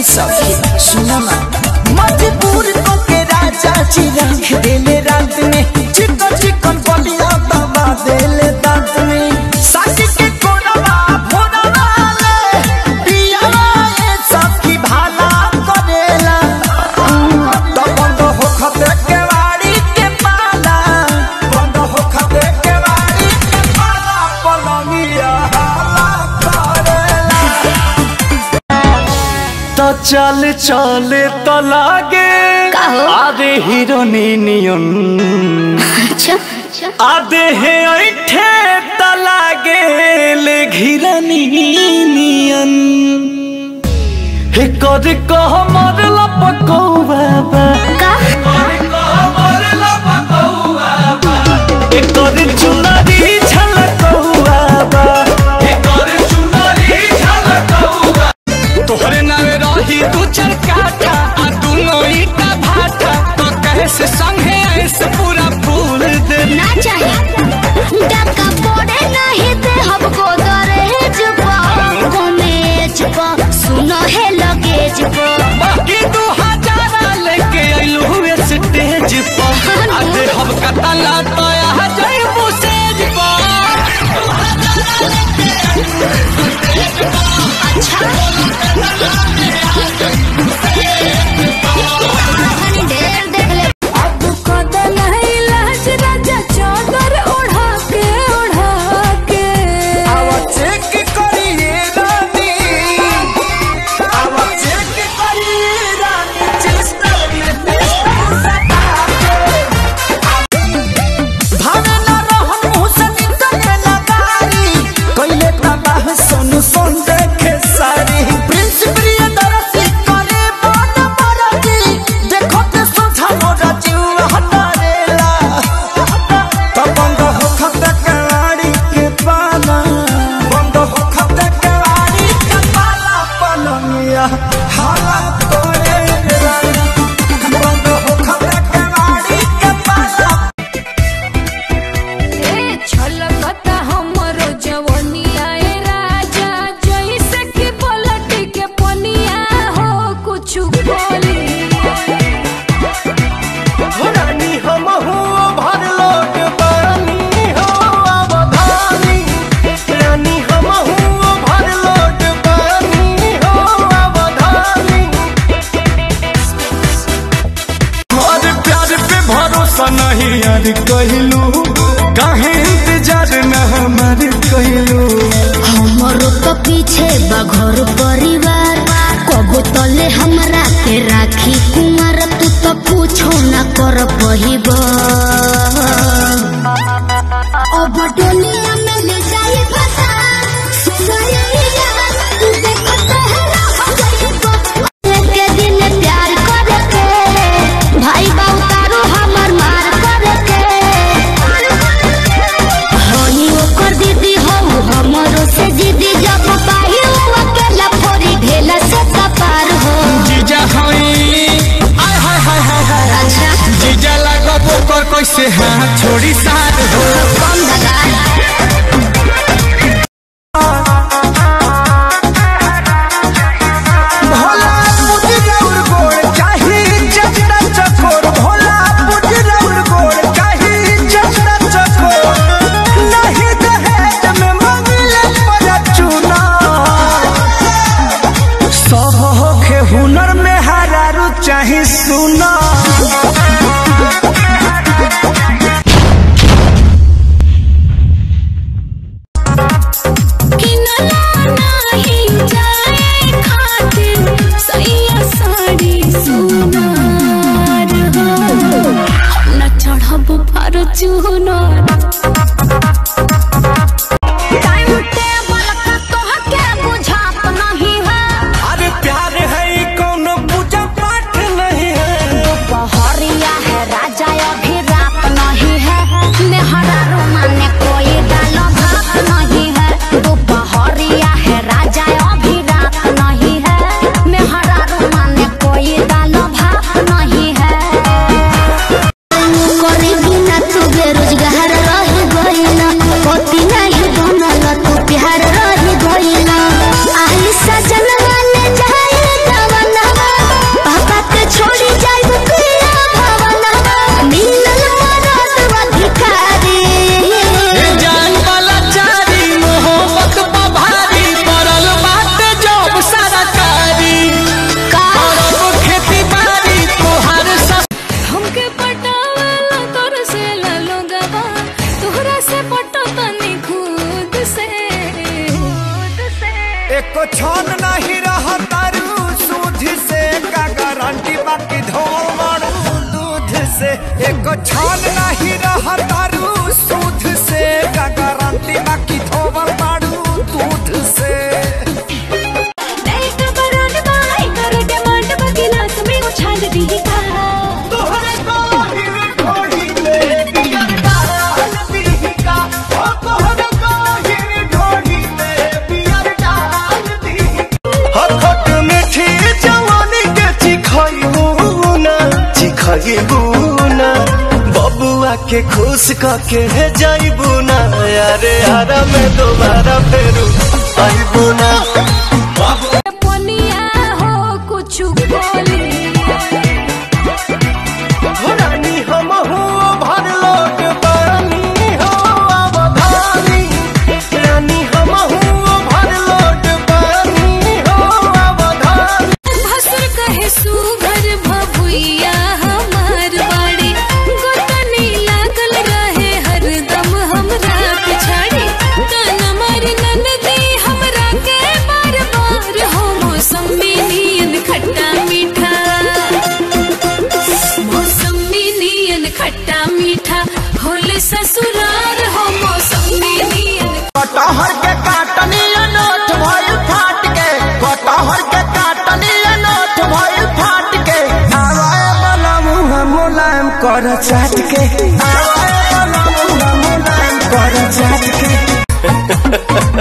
सखी सुनमा मजबूर को के राजा जी रख देले रात में चिकन चिकन बलिया दबा देले दांत में सासी के कोरवा भोरवा ले पियावा ए सखी भाला करेला तो बंद हो खते के वाड़ी के पाला बंद हो खते के वाड़ी के पाला पलंगिया हाला करेला तो चल चल तो लागे काहो? आधे हीरो नियन अच्छा आधे है ऐठे तो लागे ले घिरनी नियन हे कर कह मर लपको बाबा का हे कर चुनरी झलको बाबा हे कर चुनरी झलको तोहरे नावे रही तू चरकाटा आ दुनो ईटा भाटा तो कहे से संगे ऐसे पूरा फूल दे ना चाहे डका पड़े नहीं दे हमको दरहेज पा कमेज पा सुनो है लगेज पा बाकी दू हजारा लेके आइलू हुए स्टेज पर आधे हम कतला तो यहाँ जाइबू सेज पर ढेर देख ले अब कदल है लाज राजा चादर ओढ़ा के ओढ़ा के आवा चेक करिए रानी आवा चेक करिए रानी चेस्टर में पिस्टल सटा भावे ना रहन मुँह से निकले लगारी कइले तबाह सोनू सोन देखे सारी प्रिंस प्रियदर्शी करे बन मरदी देखो ते सोझा मोरा जीव हटारेला तो बंद हो खत कवाड़ी के पाला बंद हो खत कवाड़ी के पाला पलंगिया हाला तोरे रानी बंद हो खत कवाड़ी के पाला ए छलकता हमरो जवनिया ए राजा जैसे कि पलटी के पनिया हो कुछ बोली रानी हम हो भर लोट बानी हो अवधानी रानी हम हो भर लोट बानी हो अवधानी और प्यार पे भरोसा नहीं यार कहलू काहे इंतजार न हमार कहलू हमरो तो पीछे बघर परिवार कबो तले हमरा के राखी कुमार तू तो पूछो ना कर पहिब अब दुनिया में ले जाई फसा सुनैया तू देखत है रह जाइब के दिन प्यार करे के भाई बाऊ तारो हमर मार करे के हनी ओकर दीदी हो हमरो से दीदी जब पाही हो अकेला फोरी ढेला से कपार हो जीजा हई आय हाय हाय हाय हाय अच्छा जीजा लागब ओकर छान नहीं रहा तारू सूद से का गारंटी बाकी धोवल बाड़ू दूध से नैट बरांड बाई कर डिमांड बगिलास में उछाल दी का तोहरे काहिर ढोढ़ी में बियर डाल दी का ओ तोहरे काहिर ढोढ़ी में बियर डाल दी हखट मीठी जवानी के चिखइबू ना चिखइबू ना बबुआ के खुश कके है जाइबू ना अरे हरा में दोबारा फेरू आइबू ना पनिया हो कुछ बोली हो रानी हम हो भर लोट पानी हो अवधानी रानी हम हो भर लोट पानी हो अवधानी भसुर कहे सुघर भभुइया हमार बाड़ी गोतनी लागल रहे हरदम हमरा पिछाड़ी तन मर ननदी हमरा के बार बार हो मौसमी नियन खट्टा मीठा मौसमी नियन खट्टा मीठा होले ससुरार हो मौसमी नियन कटहर के काटनी अनोठ भइल फाट के कटहर के काटनी अनोठ भइल फाट के आवाए वाला मुंह मुलायम कर चाट के आवाए वाला मुंह मुलायम कर चाट के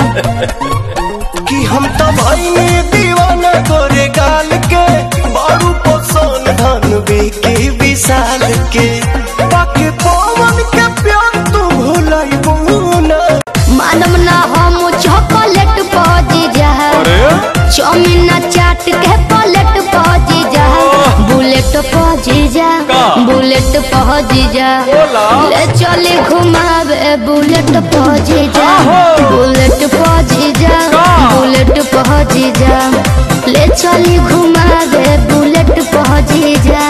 कि हम तो भाई दीवाना तोरे गाल के बारू पोसन धन बेके विशाल के बाकी पवन के प्यार तू भूलाई ना मानम ना हम चॉकलेट पजी जा चाउमीन ना चाट के पलट पजी जा बुलेट पजी जा बुलेट पजी जा ले चले घुमावे बुलेट पजी जा बुलेट पजी जा बुलेट पजी जा ले चली घुमावे बुलेट पजी जा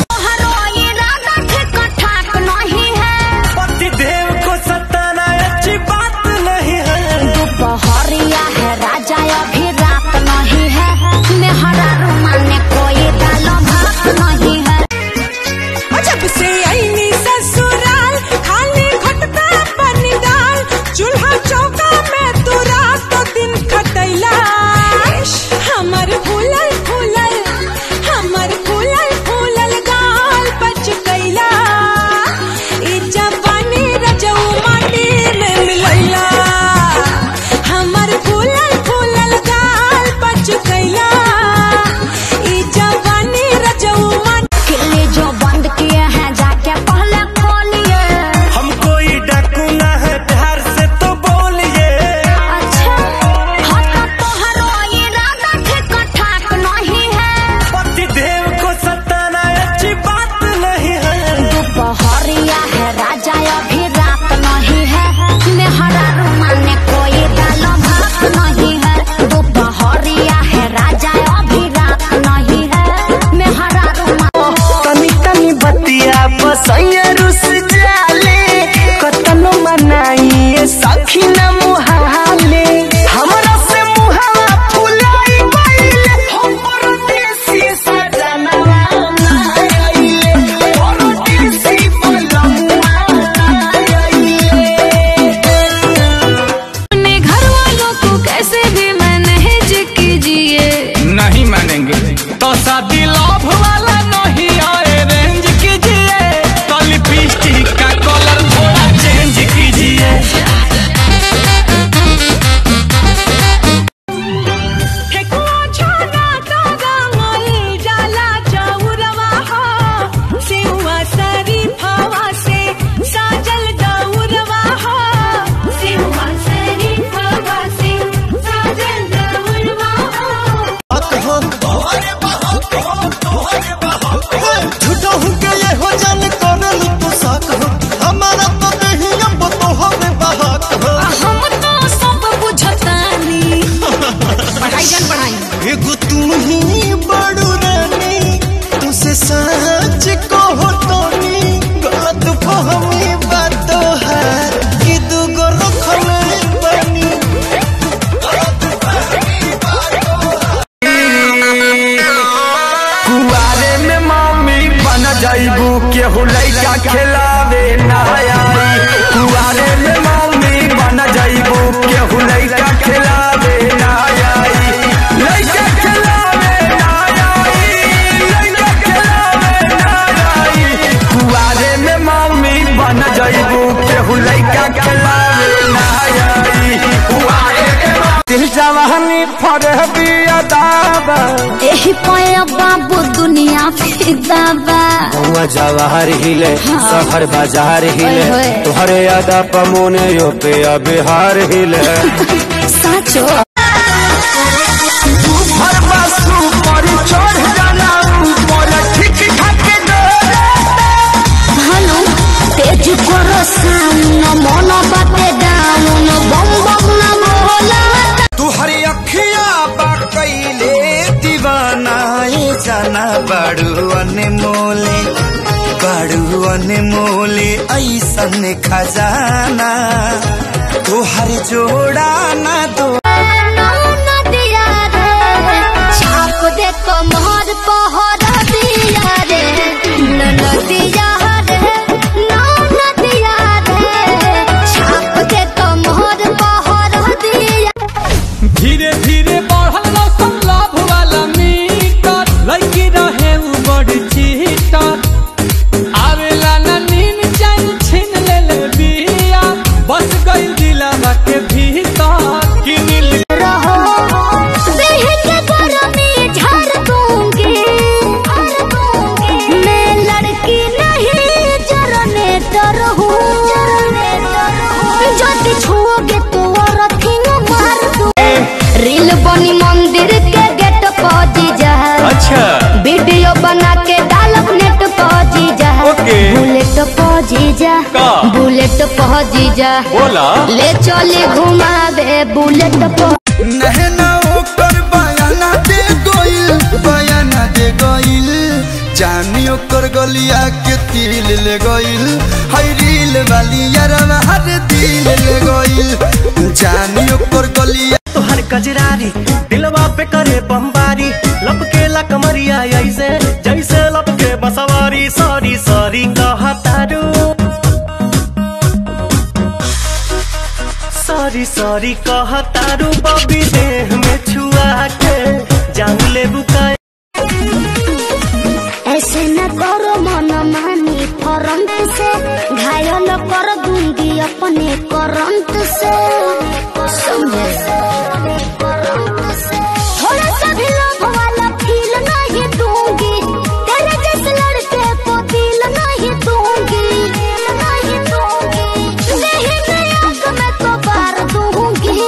पति देव को सताना अच्छी बात नहीं है बहरिया है राजा अभी रात नहीं है मेहरा रुमाने कोई दाल भात नहीं है जब से आईनी ससुराल खाली घटता पानी दाल चूल्हा चौका में तू रात तो दिन खटैला हमर फूलल फूलल हमर फूलल फूलल गाल बच गईला ई जवानी रजऊ माटी में मिलैला हमर फूलल फूलल गाल बच गईला ई जवानी रजऊ माटी किले जो बंद किए हैं जाके पहले खोलिए हम कोई डाकू ना है प्यार से तो बोलिए अच्छा हट तोहरो इरादा ठीक ठाक नहीं है पति देव को सताना अच्छी बात नहीं है दोपहरिया है राजा अभी रात नहीं है मेहरा रुमाने कोई दाल भात नहीं है दोपहरिया है राजा अभी रात नहीं है मेहरा रुमाने तनी तनी बतिया बसैया रुस जाले कतनो मनाइए सखी न मुहाले हमरा से मुहावा फुलाई गइले हम परदेसी सजनवा आइले परदेसी पलमुआ आइले अपने घर वालों को कैसे भी मैनेज कीजिए नहीं मानेंगे तो शादी लाभ वाला नहीं आए रेंज कीजिए तो लिपस्टिक का कलर थोड़ा चेंज कीजिए ठेकुआ छाना तागा मल जाला चौरवा हो सेवा सरी फवा से साजल दौरवा हो सेवा सरी फवा से साजल दौरवा हो झूठो हूँ के ये हो जान करल तो साक हो हमारा तो नहीं अब तो हमें बहाक हो हम तो सब बुझतानी पढ़ाई जान पढ़ाई एगो तू ही बड़ू रानी तुसे सच कहो तोनी गलत फहमी बात है कि दूगो रखल बनी कुआरे में मम्मी बन जाइबू केहू लइका खिलावे ना आई कुआरे में मम्मी बन जाइबू केहू लइका खिलावे ना आई लइका खिलावे ना आई लइका खिलावे ना आई कुआरे में मम्मी बन जाइबू केहू लइका खिलावे ना आई कुआरे में दिल जवानी फरे बिया दाबा एही पया बाबू दुनिया फिदा बा हुआ जवाहर हिले शहर बाजार हिले ओए होए। तुहरे यादा पमोने यो पे बिहार हिले साचो हर बासु पर चढ़ जाना ऊपर ठीक ठाक भानु तेज करो सामना मन बाटे डाउन बम बम ना बोला तुहरी अखिया बा कैले दीवाना ये जाना बड़ू अनमोले बड़ू अनमोले ऐसन खजाना तुहर जोड़ा ना दो नदिया रे छाप दे कमर पहर दिया रे नदिया रे नदिया रे छाप दे कमर पहर दिया धीरे धीरे बढ़ल रौशन लाभ वाला मीटर लड़की रहे उ बड़ चीटर आवेला ना नीन चैन छीन ले ले बिया बस गई दिलावा के भीतर कि नील रहो देह के गरमी झाड़ दूंगी मैं लड़की नहीं जरने डर हूँ यदि छुओगे तो रथिंग मार दूँ रील बनी मंदिर के गेट पहुंची जा अच्छा वीडियो बना के डालब नेट पहुंची जा ओके। बुलेट पहुंची जा का? बुलेट पहुंची जा बोला ले चले घुमावे बुलेट पर नहना ओकर बयाना दे गोइल बयाना दे गोइल जानी ओकर गलिया के तिल ले गोइल हई रील वाली यारवा हर दिल ले गोइल जानी ओकर गलिया तोहर कजरारी दिलवा पे करे बमबारी लपके ला कमरिया ऐसे जैसे लपके बसवारी सॉरी सॉरी कहतारू सॉरी सॉरी कहतारू बबी देह में छुआ के जान ले बुकाए ऐसे न करो मन मानी फरंत से घायल कर दूंगी अपने करंट से समझे थोड़ा सा भी लोभ वाला फील नहीं दूंगी तेरे जैसे लड़के को दिल नहीं दूंगी नहीं दूंगी नहीं मैं आंख में तो बार दूंगी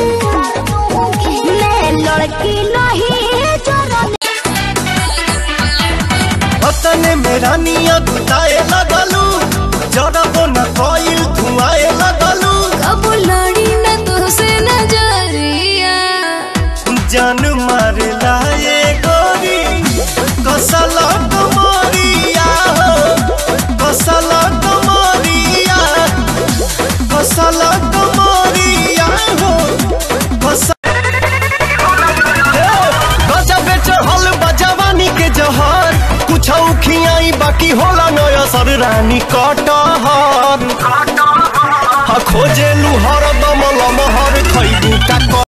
मैं लड़की नहीं जरा अतने मेरा निया गुताए लगलू जरा को न कोइल धुआए लगलू अब लड़ी न तुझसे नजरिया जान मार लाए गोरी कसला कमरिया हो कसला कमरिया कसला कमरिया हो कस- गजबे चढ़ल बा जवानी के जहर कुछ खियाई बाकी होला नया सर रानी कटहर खोजे लुहर दम लमहर